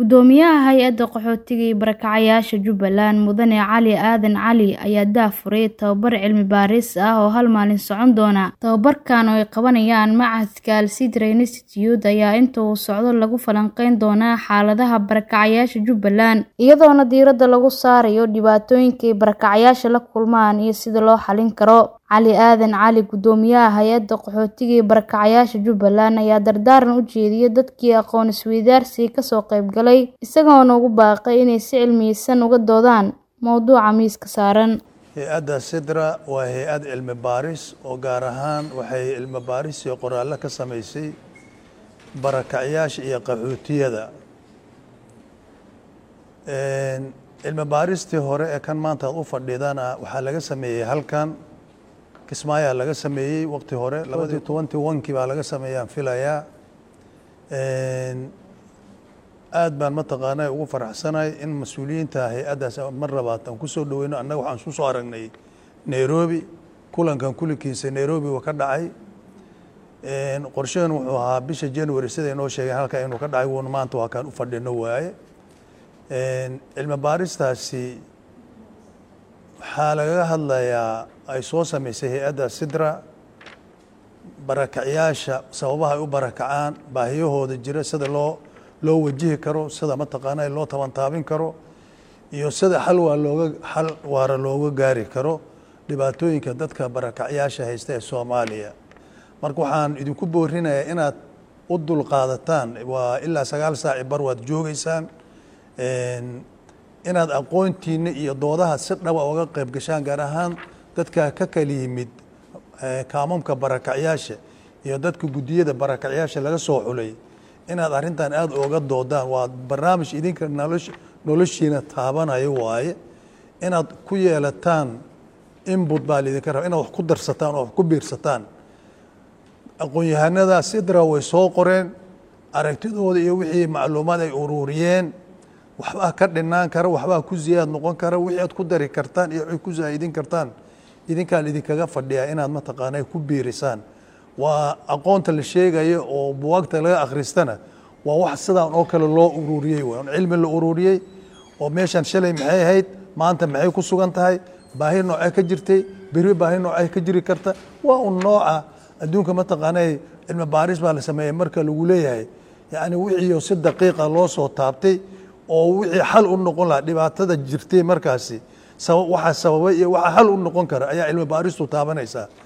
Guddoomiyaha Hay'adda Qaxootiga iyo Barakacayaasha Jubbaland Mudane Cali Aadan Cali ayaa daahfuray tababar cilmi baaris ah oo hal maalin socon doona. Tababarkan oo ay qabanayaan Machadka Al Sidra Institute ayaa inta uu socdo lagu falanqeyn doonaa xaaladaha barakacayaasha Jubbaland, iyadoona diiradda lagu saarayo dhibaatooyinka ay barakacayaashu la kulmaan iyo sida loo xallin karo. Cali Aadan Cali, Guddoomiyaha Hay'adda Qaxootiga iyo Barakacayaasha Jubbaland, ayaa dardaaran u jeediyay dadkii aqoon isweydaarsiga ka soo qayb galay, isagoona ugu baaqay inay si cilmiyaysan uga doodaan mowduuca miiska saaran. hay-adda sidra waa hay-ad cilmi baaris oo gaar ahaan waxay cilmi baaris iyo qoraallo ka samaysay barakacyaasha iyo qaxootiyada cilmi baaristii hore ee kan maanta aad u fadhidana waxaa laga sameeyey halkan kismaayaa laga sameeyey waqti hore labadii tobantii wankii baa laga sameeyaan filayaa aad baan mataqaanaa ugu faraxsanahay in mas-uuliyiinta hay-addaas mar labaad aan kusoo dhaweyno annaga waxaan isku soo aragnay nairobi kulankan kulankiisa nairobi waa ka dhacay qorshaheen wuxuu ahaa bisha january siday noo sheegeen halka inuu ka dhacay wuuna maanta waa kaan u fadhino waaye cilmi baaristaasi waxaa lagaga hadlayaa ay soo sameysay hay-adda sidra barakacyaasha sababaha ay u barakacaan baahiyahooda jira sida loo loo wajihi karo sida mataqaanaa loo tabantaabin karo iyo sida xal waa looga xal waara looga gaari karo dhibaatooyinka dadka barakacyaasha haysta ee soomaaliya marka waxaan idinku boorinayaa inaad u dulqaadataan waa ilaa sagaal saaci bar waad joogeysaan inaad aqoontiina iyo doodaha si dhaba uga qayb gashaan gaar ahaan dadka ka kala yimid kaamamka barakacyaasha iyo dadka guddiyada barakacyaasha laga soo xulay inaad arrintan aada ooga doodaan waa barnaamij idinka nolosh noloshiina taabanayo waaye inaad ku yeelataan inbut baa laidinka raba inaad wax ku darsataan oo wax ku biirsataan aqoon-yahanada sidra way soo qoreen aragtidooda iyo wixii macluumaad ay ururiyeen waxbaa ka dhinaan kara waxbaa ku ziyaad noqon kara wixii aad ku dari kartaan iyo wixii ku zaa'idin kartaan idinkaan idinkaga fadhiyaa inaad mataqaana ku biirisaan waa aqoonta la sheegayo oo buwaagta laga akhristana waa wax sidaan oo kale loo ururiyey w cilmi la ururiyey oo meeshan shalay maxay ahayd maanta maxay ku sugan tahay baahi noocee ka jirtay beri baahi noocee ka jiri karta waa un nooca adduunka mataqaana cilmi baaris baa la sameeyey marka lagu leeyahay yacni wixii si daqiiqa loo soo taabtay oo wixii xal u noqon lahaa dhibaatada jirtay markaasi waxa sababay iyo waxa xal u noqon kara ayaa cilmi baaristu taabanaysaa